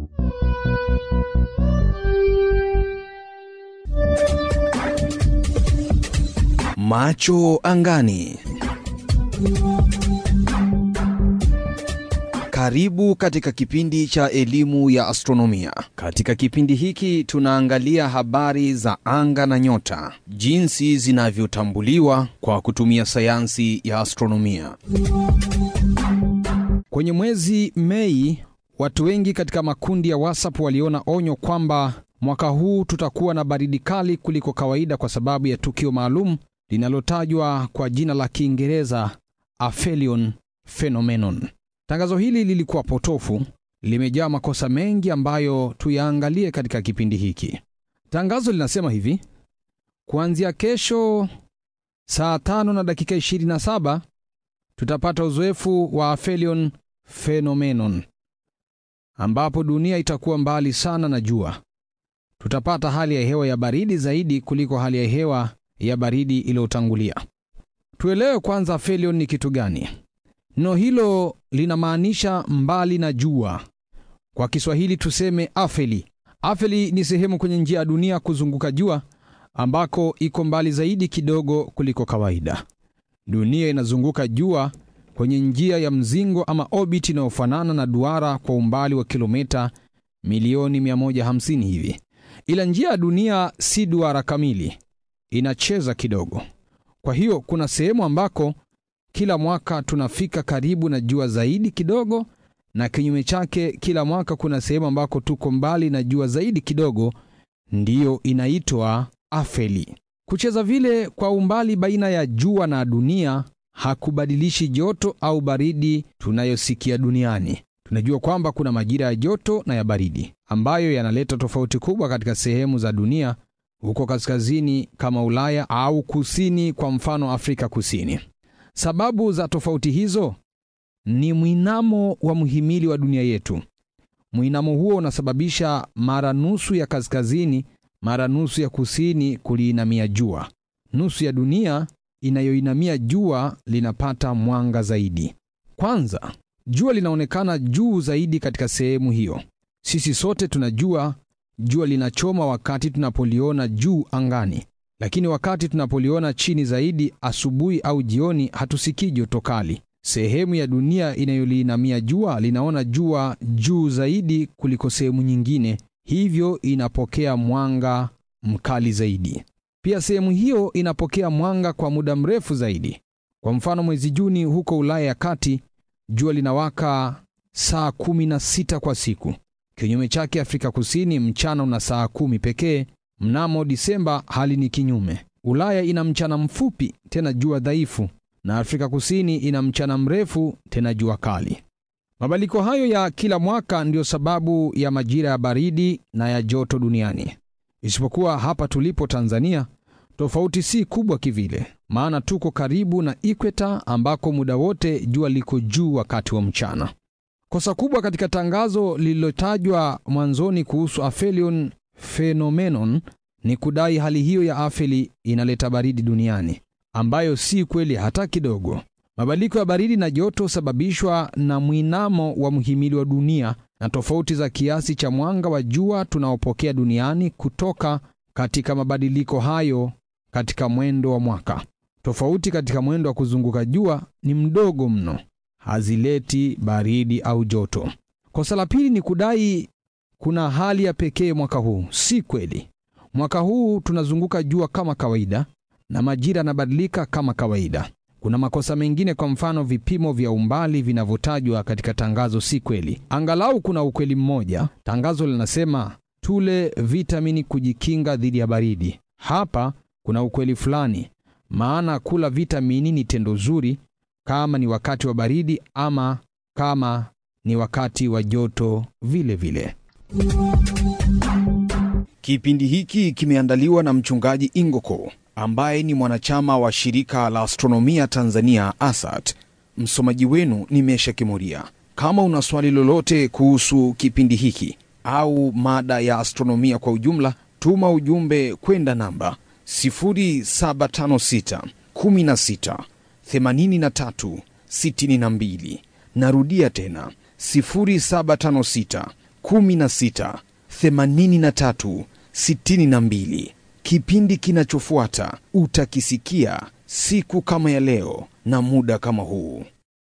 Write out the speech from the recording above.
Macho angani. Karibu katika kipindi cha elimu ya astronomia. Katika kipindi hiki tunaangalia habari za anga na nyota, jinsi zinavyotambuliwa kwa kutumia sayansi ya astronomia. Kwenye mwezi Mei, watu wengi katika makundi ya WhatsApp waliona onyo kwamba mwaka huu tutakuwa na baridi kali kuliko kawaida kwa sababu ya tukio maalum linalotajwa kwa jina la Kiingereza aphelion phenomenon. Tangazo hili lilikuwa potofu, limejaa makosa mengi ambayo tuyaangalie katika kipindi hiki. Tangazo linasema hivi: kuanzia kesho saa tano na dakika 27 tutapata uzoefu wa aphelion phenomenon, ambapo dunia itakuwa mbali sana na jua. Tutapata hali ya hewa ya baridi zaidi kuliko hali ya hewa ya baridi iliyotangulia. Tuelewe kwanza aphelion ni kitu gani. Neno hilo linamaanisha mbali na jua. Kwa Kiswahili tuseme afeli. Afeli ni sehemu kwenye njia ya dunia kuzunguka jua ambako iko mbali zaidi kidogo kuliko kawaida. Dunia inazunguka jua kwenye njia ya mzingo ama orbit inayofanana na duara kwa umbali wa kilomita milioni 150 hivi, ila njia ya dunia si duara kamili, inacheza kidogo. Kwa hiyo kuna sehemu ambako kila mwaka tunafika karibu na jua zaidi kidogo, na kinyume chake, kila mwaka kuna sehemu ambako tuko mbali na jua zaidi kidogo, ndiyo inaitwa afeli. Kucheza vile kwa umbali baina ya jua na dunia hakubadilishi joto au baridi tunayosikia duniani. Tunajua kwamba kuna majira ya joto na ya baridi ambayo yanaleta tofauti kubwa katika sehemu za dunia, huko kaskazini kama Ulaya au kusini, kwa mfano Afrika Kusini. Sababu za tofauti hizo ni mwinamo wa mhimili wa dunia yetu. Mwinamo huo unasababisha mara nusu ya kaskazini, mara nusu ya kusini kuliinamia jua. Nusu ya dunia inayoinamia jua linapata mwanga zaidi. Kwanza, jua linaonekana juu zaidi katika sehemu hiyo. Sisi sote tunajua jua linachoma wakati tunapoliona juu angani, lakini wakati tunapoliona chini zaidi asubuhi au jioni, hatusikii joto kali. Sehemu ya dunia inayoliinamia jua linaona jua juu zaidi kuliko sehemu nyingine, hivyo inapokea mwanga mkali zaidi. Pia sehemu hiyo inapokea mwanga kwa muda mrefu zaidi. Kwa mfano, mwezi Juni huko Ulaya ya kati jua linawaka saa kumi na sita kwa siku. Kinyume chake, Afrika Kusini mchana una saa kumi pekee. Mnamo Disemba hali ni kinyume. Ulaya ina mchana mfupi tena jua dhaifu, na Afrika Kusini ina mchana mrefu tena jua kali. Mabadiliko hayo ya kila mwaka ndiyo sababu ya majira ya baridi na ya joto duniani. Isipokuwa hapa tulipo Tanzania, tofauti si kubwa kivile, maana tuko karibu na ikweta ambako muda wote jua liko juu wakati wa mchana. Kosa kubwa katika tangazo lililotajwa mwanzoni kuhusu aphelion phenomenon ni kudai hali hiyo ya afeli inaleta baridi duniani, ambayo si kweli hata kidogo. Mabadiliko ya baridi na joto husababishwa na mwinamo wa mhimili wa dunia na tofauti za kiasi cha mwanga wa jua tunaopokea duniani kutoka katika mabadiliko hayo katika mwendo wa mwaka. Tofauti katika mwendo wa kuzunguka jua ni mdogo mno, hazileti baridi au joto. Kosa la pili ni kudai kuna hali ya pekee mwaka huu. Si kweli. Mwaka huu tunazunguka jua kama kawaida na majira yanabadilika kama kawaida. Kuna makosa mengine, kwa mfano vipimo vya umbali vinavyotajwa katika tangazo si kweli. Angalau kuna ukweli mmoja. Tangazo linasema tule vitamini kujikinga dhidi ya baridi. Hapa kuna ukweli fulani, maana kula vitamini ni tendo zuri kama ni wakati wa baridi ama kama ni wakati wa joto vile vile. Kipindi hiki kimeandaliwa na mchungaji Ingoko ambaye ni mwanachama wa shirika la astronomia Tanzania ASAT. Msomaji wenu ni Mesha Kimuria. Kama una swali lolote kuhusu kipindi hiki au mada ya astronomia kwa ujumla, tuma ujumbe kwenda namba 0756 16 83 62. Narudia tena 0756 16 83 62. Kipindi kinachofuata utakisikia siku kama ya leo na muda kama huu.